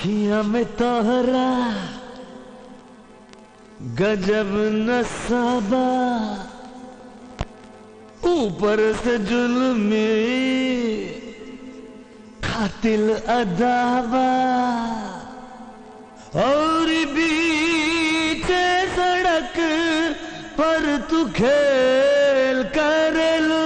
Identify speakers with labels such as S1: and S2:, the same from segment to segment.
S1: अखियां में तोहरा गजब नसाबा ऊपर से जुल्मी खातिल अदावा और बीच सड़क पर तू खेल करेलू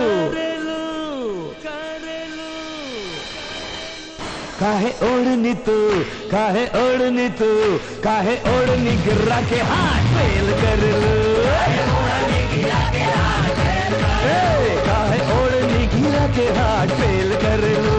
S1: काहे ओढ़नी तू काहे ओढ़नी तू काहे ओढ़नी गिरा के हाथ फेल कर लू ए, काहे ओढ़नी गिरा के हाथ फेल कर लू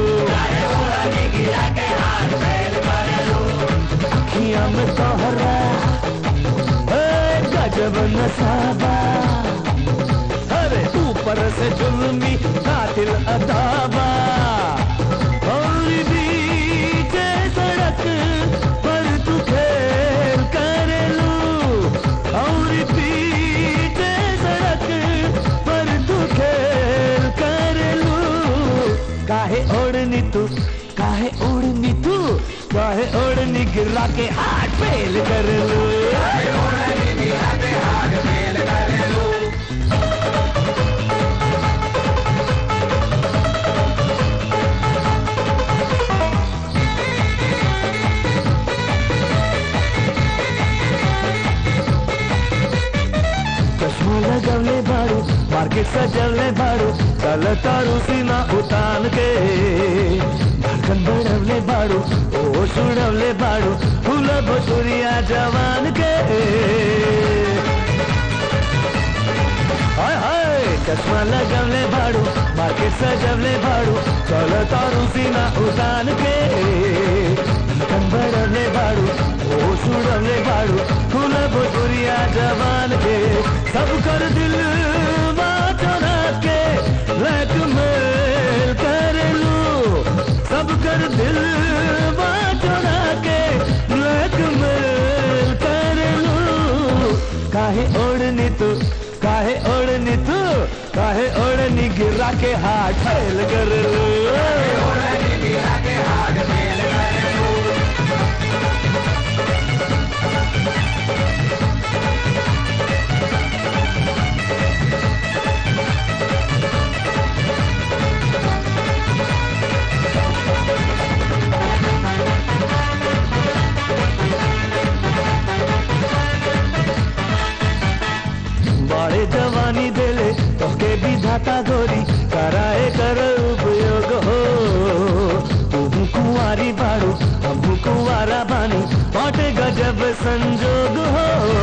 S1: अखियां में तोहरा ए, गजब नसाबा अरे ऊपर से जुल्मी कातिल अदाबा और बीच सड़क पर तू खेल कर लू और बीच सड़क पर तू खेल कर लू काहे ओढ़नी तू काहे ओढ़नी तू काहे ओढ़नी गिरा के हाथ फेल कर लू चश्मा लगवले बारू मार्केट सजवले बारू चल तारू सीना उतान के धड़कन बढ़वले बारू ओ सुड़वले बारू फूल बसुरिया जवान के हाय हाय चश्मा लगवले बारू मार्केट सजवले बारू चल तारू सीना उतान के धड़कन बढ़वले बारू ओ सुड़वले बारू फूल बसुरिया जवान के सब कर दिल चुरा के ब्लैकमेल कर लू सब कर दिल चुरा के ब्लैकमेल कर लू काहे ओढ़नी तू काहे ओढ़नी तू काहे ओढ़नी गिरा के हाथ फैल कर लू बड़े जवानी देले तोके विधाता गोरी कराए कर उपयोग हो तुम कुंवारी बारू हम कुंवारा बानी बाटे गजब संजोग हो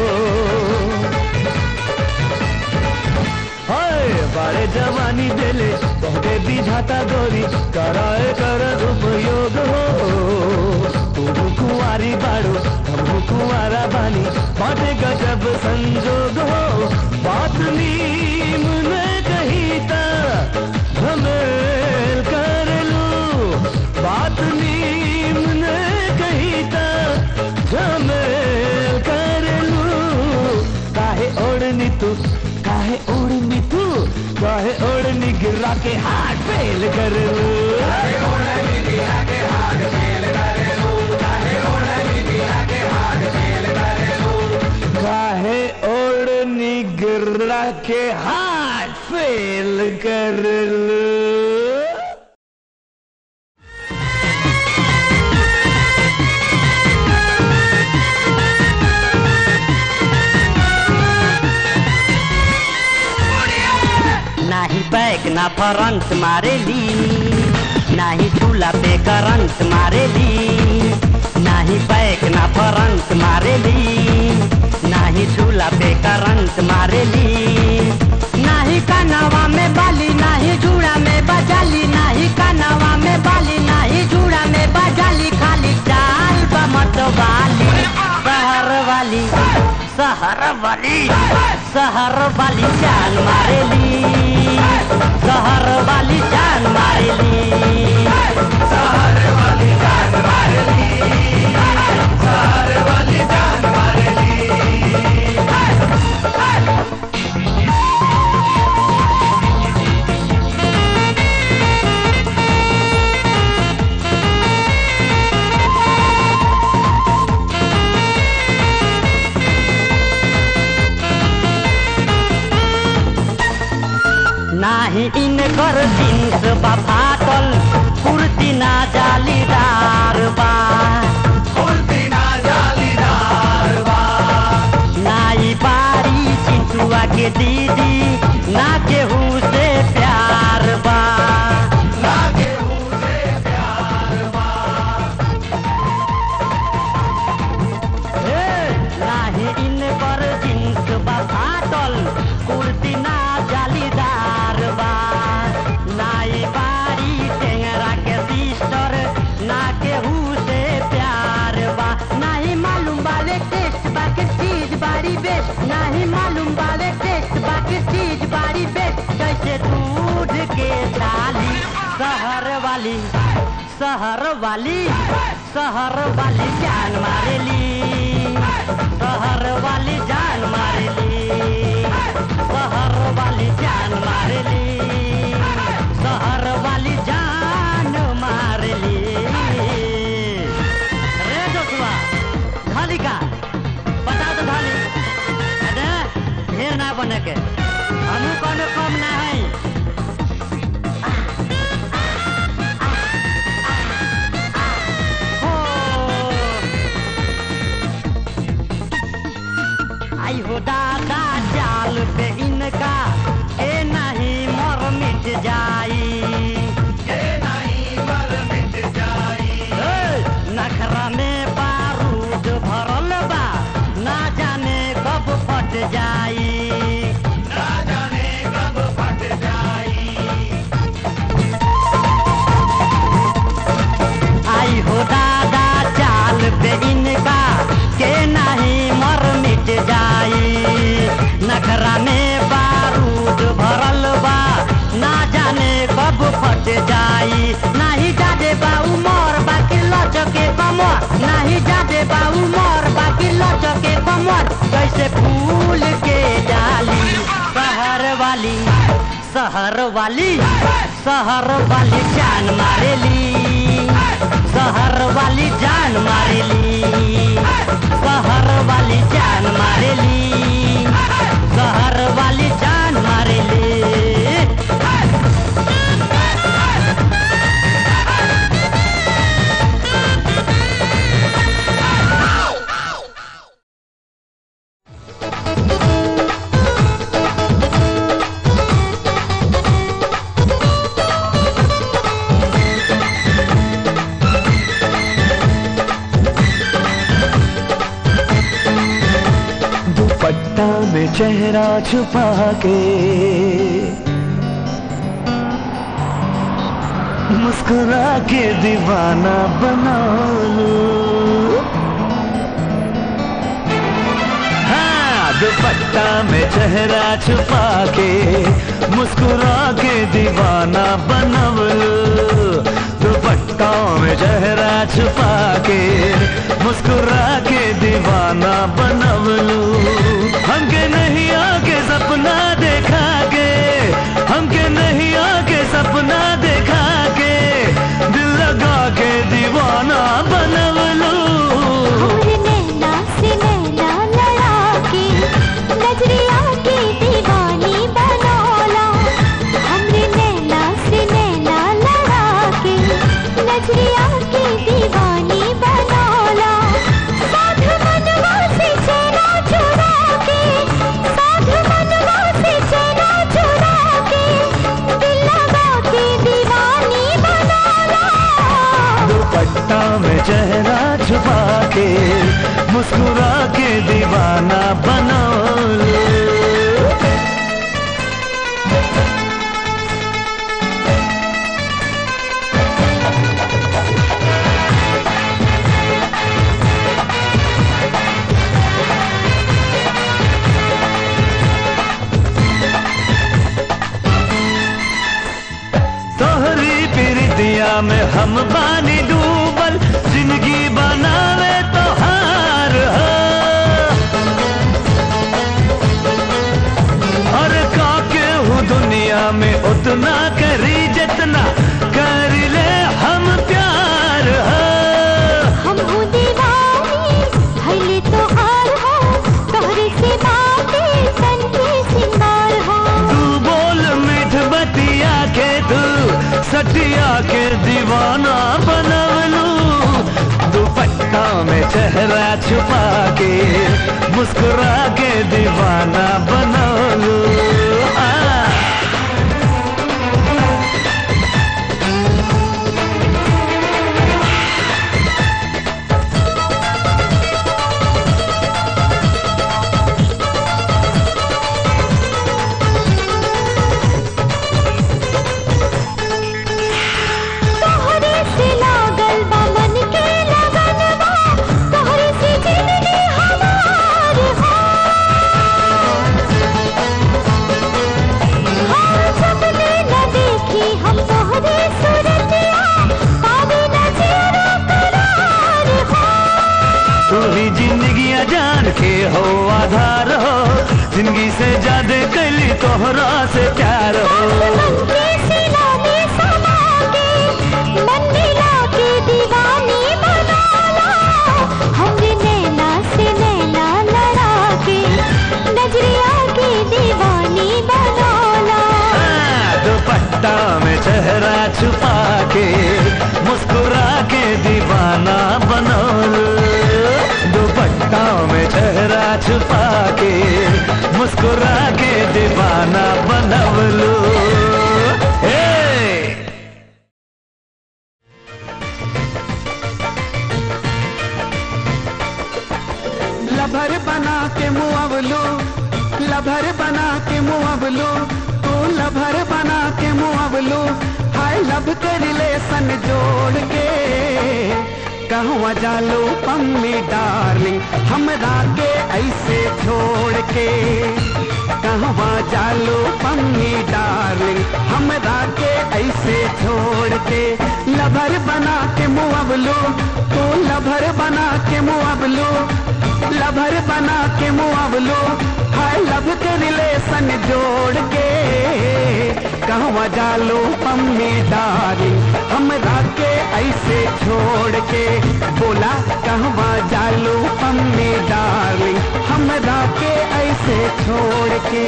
S1: हाय बड़े जवानी देले तोके विधाता गोरी कराए कर उपयोग हो तुम कुंवारी बारू हम कुंवारा बानी बाटे गजब संजोग हो बात नीम ने कही ता झमेल कर लू बात नीम ने कही ता झमेल कर लू काहे ओढ़नी तू काहे ओढ़नी तू काहे ओढ़नी गिरा के हाथ फेल कर लू काहे ओढ़नी गिरा के हाथ फेल कर लू
S2: नाही बैक ना फ्रंट मारेली नाही चूल्हा पे करंट मारेली नाही बैक ना फ्रंट मारेली नाही चूल्हा पे करंट मारेली नाही कानावा में बाली नाही जूड़ा में बजाली नाही कानावा में बाली नाही जूड़ा में बजाली खाली चाल बमत वाली शहर वाली शहर वाली शहर वाली जान मारेली शहर वाली जान मारेली शहर वाली जान मारेली शहर वाली जान मारेली नाही इनकर जींस बा फाटल कुर्ती ना जालीदार बा नाई बारी चिंटुआ के दीदी ना केहू से प्यार बा हे, नाही इनकर जींस बा फाटल कुर्ती ना जालीदार बा नाई बारी टेंगरा के सिस्टर ना केहू से प्यार बा नाही मालूम बाले टेस्ट बाकी चीज बारी बेस्ट नाही मालूम बाले टेस्ट बाकी चीज बारी बेस्ट जैसे दूध के डाली शहर वाली शहर वाली शहर वाली जान मारेली शहर वाली जान मारेली शहर वाली जान मारेली शहर वाली जान मारेली रे जोशुआ धाली का बता दो धाली अरे ढेर ना बने के हमू कोनो कम ना है आई हो दादा जाल पे इनका के नहीं मर मिट जाई ए, नखरा में बारूद भरल बा ना जाने कब फट जाई आई हो दादा चाल पे इनका के नहीं मर मिट जाई नखरा में बारूद भरल बा ना जाने कब फट जाई नाही जादे बाऊ मोर बाकी लचके कमर नाही जादे बाऊ मोर बाकी लचके कमर जैसे फूल के डाली शहर वाली शहर वाली शहर वाली जान मारेली शहर वाली जान मारेली शहर वाली जान मारेली शहर वाली जान मारेली
S1: दुपट्टा में चेहरा छुपा के मुस्कुरा के दीवाना बना लो हाँ दुपट्टा में चेहरा छुपा के मुस्कुरा के दीवाना बनव लो दुपट्टा में चेहरा छुपा के मुस्कुरा के दीवाना बनव लो हमके नहीं आके सपना देखा के हमके नहीं आके सपना देखा के दिल लगा के दीवाना बनव लो
S3: हमरे नैना से नैना लड़ा के नजरिया की दीवानी बनौला हमरे नैना से नैना लड़ा के नजरिया की दीवानी बनौला साध मनवा से चेना चुरा के साध मनवा से चेना चुरा के दिल लगा के दीवानी बनौला
S1: दुपट्टा में चेहरा छुपा के मुस्कुरा के दीवाना बना लो तोहरी प्रीतिया में हम बानी डूबल जिंदगी बनावे तो हार हो और काके हूँ दुनिया में उतना करी जितना कर ले हम प्यार हो
S3: हम हो दीवानी भले तो हार हो तोहरे से बातें तन के सिंगार हो
S1: तू बोल मीठ बतिया जिंदगिया के दीवाना बनवलू दुपट्टा में चेहरा छुपा के मुस्कुरा के दीवाना बनवलू हाँ।
S3: तोहरे से लागल बा मन के लगनवा तोहरे से जिंदगी हमार हो हाँ सपने न देखी हम तोहरे सूरतिया पावे न जीरो करार हो
S1: तू ही जिंदगी जान के हो आधार हो जिंदगी से ज्यादा कली तोहरा से प्यार हो
S3: मन के सीना में समा के मन मिला के दीवानी बनाला हमरे नैना से नैना लड़ा के नजरिया की दीवानी बनाला
S1: हाँ, दुपट्टा में चेहरा छुपा के मुस्कुरा के दीवाना बनोलू दुपट्टा में चेहरा छुपा के मुस्कुरा के दीवाना बनवलू हे
S4: लभर बना के मुआवलो लभर बना के मुआवलो तू लभर बना के मुआवलो हाय लब के रिलेशन जोड़ के कहवा जालो पम्मी डार्लिंग हमरा के ऐसे छोड़ के कहवा जालो पम्मी डार्लिंग हमरा के ऐसे छोड़ के लभर बना के मुआवलो तू लभर बना के मुआवलो लभर बना के मुआवलो हाय लब के रिलेशन जोड़ के कहवा जालो पम्मी डार्लिंग हमरा के ऐसे छोड़ के बोला कहवा जालो पम्मी डार्लिंग हमरा के ऐसे छोड़ के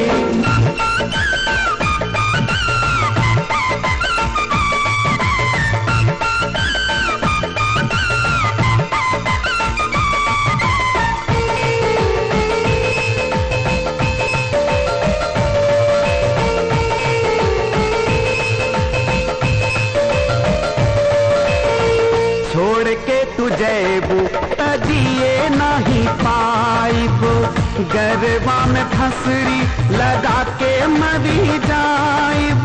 S4: छोड़ के तू जैबू तजिए नहीं पाइब गरबा में फसरी लगा के मरी जाइब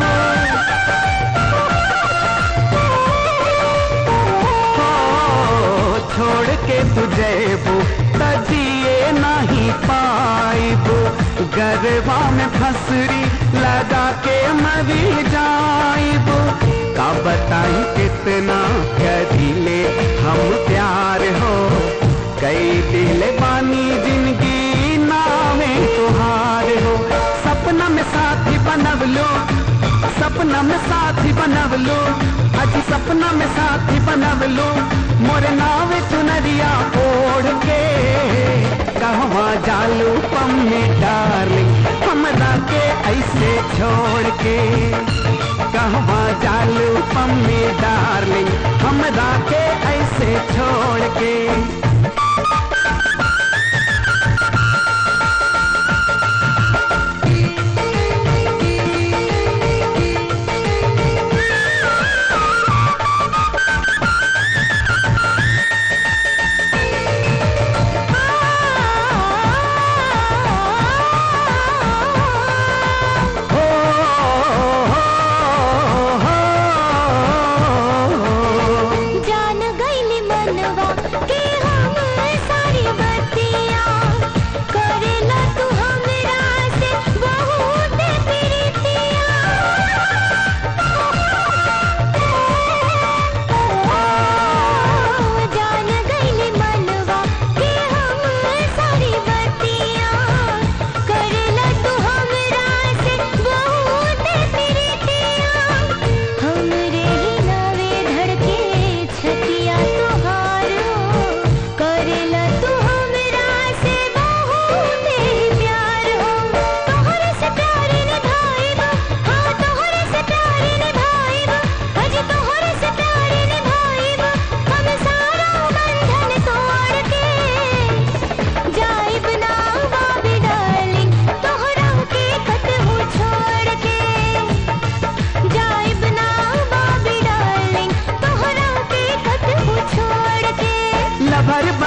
S4: हो, छोड़ के तू जैबू तजिए नहीं पाइब गरबा में फसरी लगा के मरी जाइब का बताई कितना करीले हम प्यार हो कई दिल बानी जिंदगी नामे तुहार हो सपना में साथी बनव लो सपना में साथी बनव लो अज सपना में साथी बनव लो मोर नाव चुनरिया ओढ़ के कहवा जालू पम्मी डार्लिंग हमरा के ऐसे छोड़ के कहवा जालू पम्मी डार्लिंग हमरा के ऐसे छोड़ के हो, हो, हो, हो।
S3: जान गईली मनवा के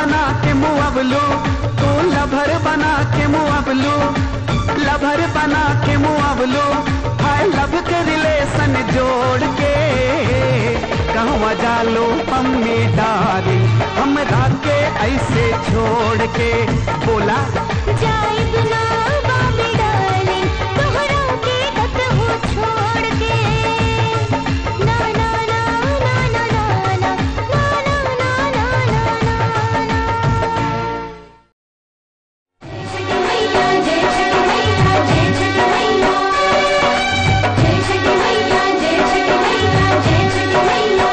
S4: बना के मुअवलू तू लभर बना के मुअवलू लभर बना के मुअवलू हाय लब के रिलेशन जोड़ के कहवा जालो मम्मी डारी हमरा के ऐसे छोड़ के बोला
S3: जाइब ना बाबी डार्लिंग तोहरा के कतहु छोड़ के ना ना ना ना ना ना ना ना ना ना ना ना छठी मैया जय छठी मैया जय छठी मैया जय छठी मैया जय छठी मैया जय छठी मैया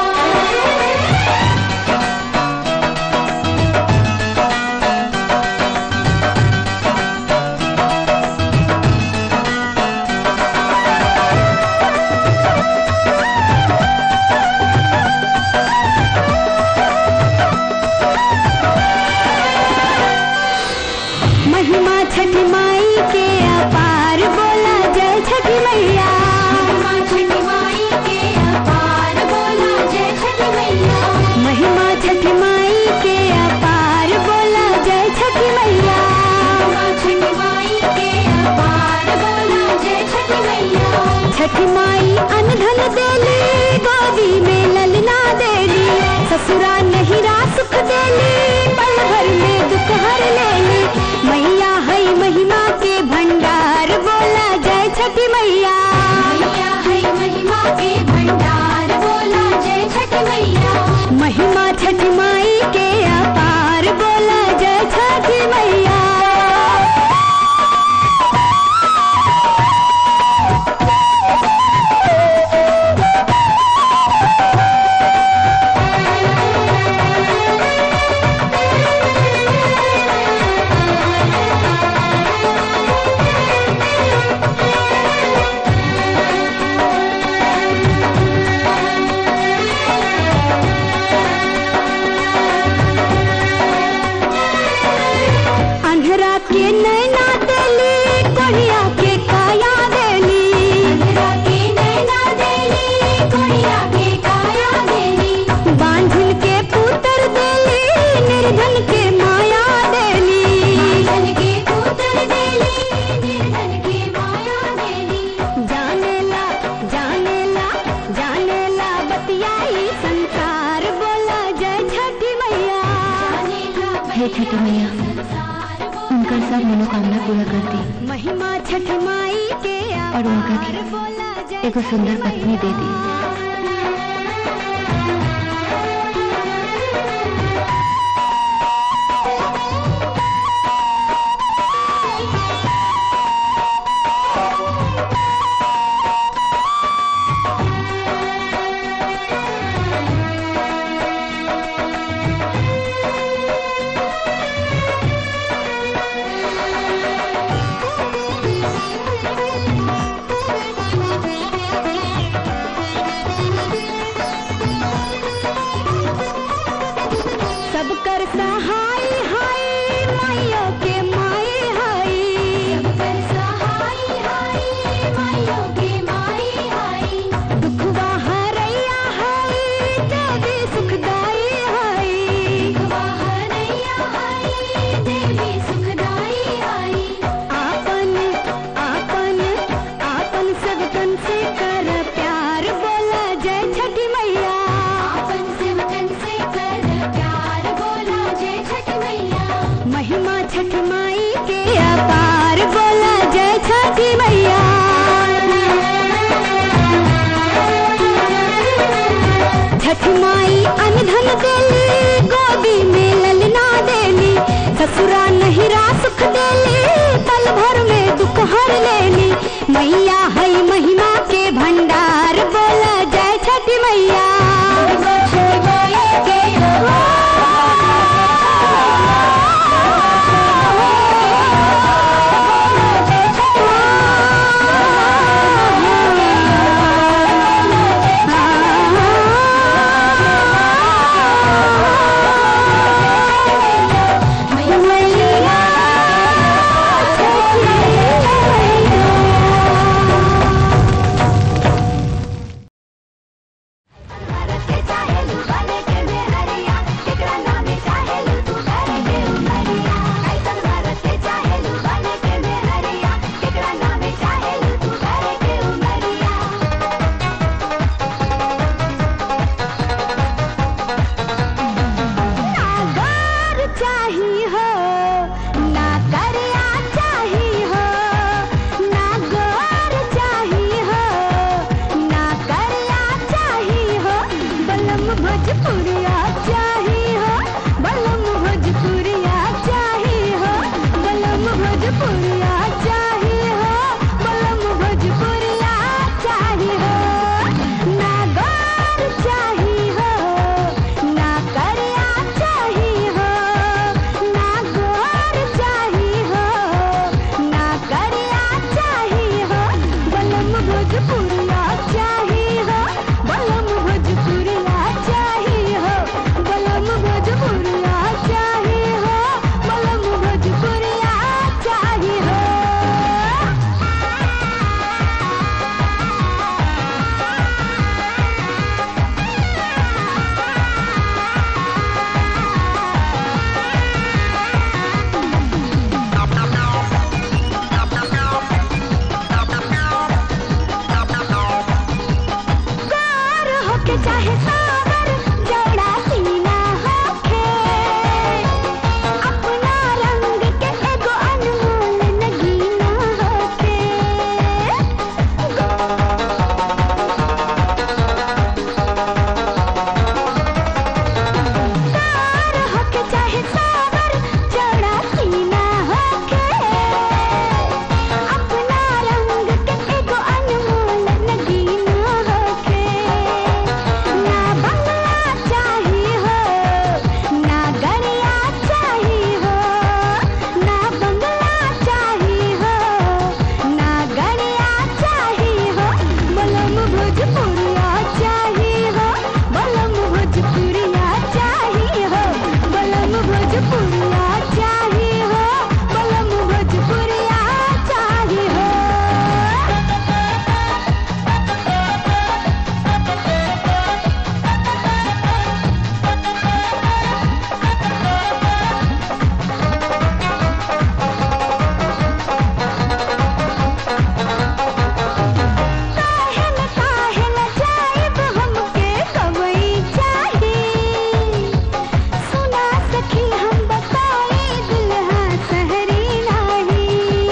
S5: महिमा छठी माई के अपार बोला जय छठी मैया
S3: छठी माई के अपार बोला जय छठी मैया
S5: महिमा छठी माई के अपार बोला जय छठी मैया
S3: छठी माई के अपार बोला जय छठी मैया
S5: छठी माई अनधन देली गोदी में ललना देली ससुरा नहिरा सुख देली पल भर में दुख हर लेली मैया है महिमा के भंडार बोला जय छठी मैया
S3: मैया है महिमा के भंडार बोला जय छठी मैया
S5: महिमा छठी माई के अपार बोला जय छठी मैया अंधरा के नैना देली कोढ़िया के काया देली
S3: अंधरा के नैना देली कोढ़िया के काया देली
S5: बांझिल के पुत्र देली निर्धन के माया देली
S3: धन के पुत्र देली निर्धन के माया देली
S5: जानेला जानेला जानेला बतियाई संसार बोला जय छठी मैया
S3: हे छठी मैया
S5: उनका सब मनोकामना पूरा कर दी महिमा छठी माई के
S3: और उनका भी
S5: अपार बोला जय
S3: एगो सुंदर पत्नी दे दी
S5: सब कर सहाय हाय माइयों के माई हाय
S3: कर सहाय हाय माइयों के माई हाय
S5: दुखवा हरैया हाय देवी सुखदाई हाय
S3: हरैया हाय देवी सुखदाई हाय
S5: आपन आपन आपन सब तन से कर प्यार बोला जय छठी मैया
S3: आपन सेवकन से कर प्यार बोला जय छठी मैया
S5: महिमा छठी माई के अपार बोला जय छठी मैया छठ माई अनधन देली गोदी में ललना देली ससुरा नहिरा सुख देली पल भर में दुख हर लेली मैया है महिमा के भंडार बोला जय छठी मैया
S3: छठी माई के
S5: Oh चाही हो ना करिया चाही हो ना गोर चाही हो ना करिया चाही हो बलम भोजपुरिया चाही हो बलम भोजपुरिया चाही हो बलम भोजपुरिया चाही हो बलम भोजपुरिया चाही हो ना गोर चाही हो ना करिया चाही हो ना गोर चाही हो ना करिया चाही हो बलम भोजपुरिया चाही हो बलम भोजपुरिया चाही हो बलम भोजपुरिया चाही हो बलम भोजपुरिया चाही हो कार होके चाहे सावर जड़ा सीना होके अपना रंग के एगो अनमोल नगीना होके कार होके चाहे सावर जड़ा सीना होके अपना रंग के एगो अनमोल नगीना होके ना बंगला चाही हो ना गरिया चाही हो ना बंगला चाही हो ना गरिया चाही हो बलम भोजपुरिया चाही हो बलम भोजपुरिया चाही हो बलम भोजपुरिया चाही हो बलम भोजपुरिया चाही हो काहे न काहे न जाइब हमके कवई चाही सुना सखी हम बताई दुल्हा सहरी नाही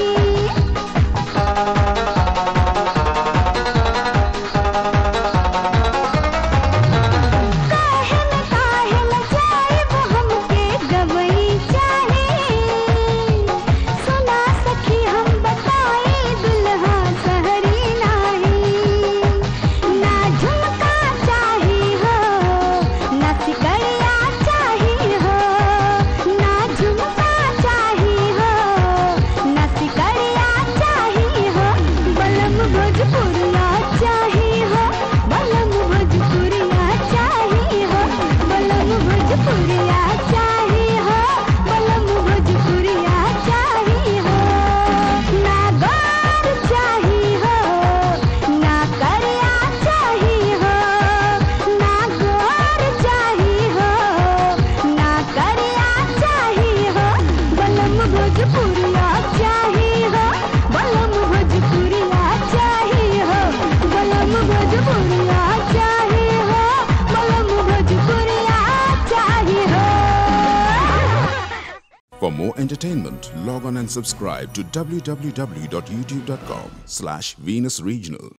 S5: काहे न काहे न जाइब हमके गवई चाही सुना सखी हम बताई दुल्हा सहरी नाही ना झुमका चाही हो ना सिकड़िया चाही हो ना झुमका चाही हो ना सिकड़िया चाही हो बलम भोजपुरिया चाही हो बलम भोजपुरिया चाही हो बलम भोजपुरिया चाही हो बलम भोजपुरिया चाही हो ना गोर चाही हो ना करिया चाही हो ना गोर चाही हो ना करिया चाही हो बलम भोजपुरिया चाही हो बलम भोजपुरिया चाही हो बलम भोजपुरिया चाही हो बलम भोजपुरिया चाही हो
S6: For more entertainment, log on and subscribe to www.youtube.com slash Venus Regional.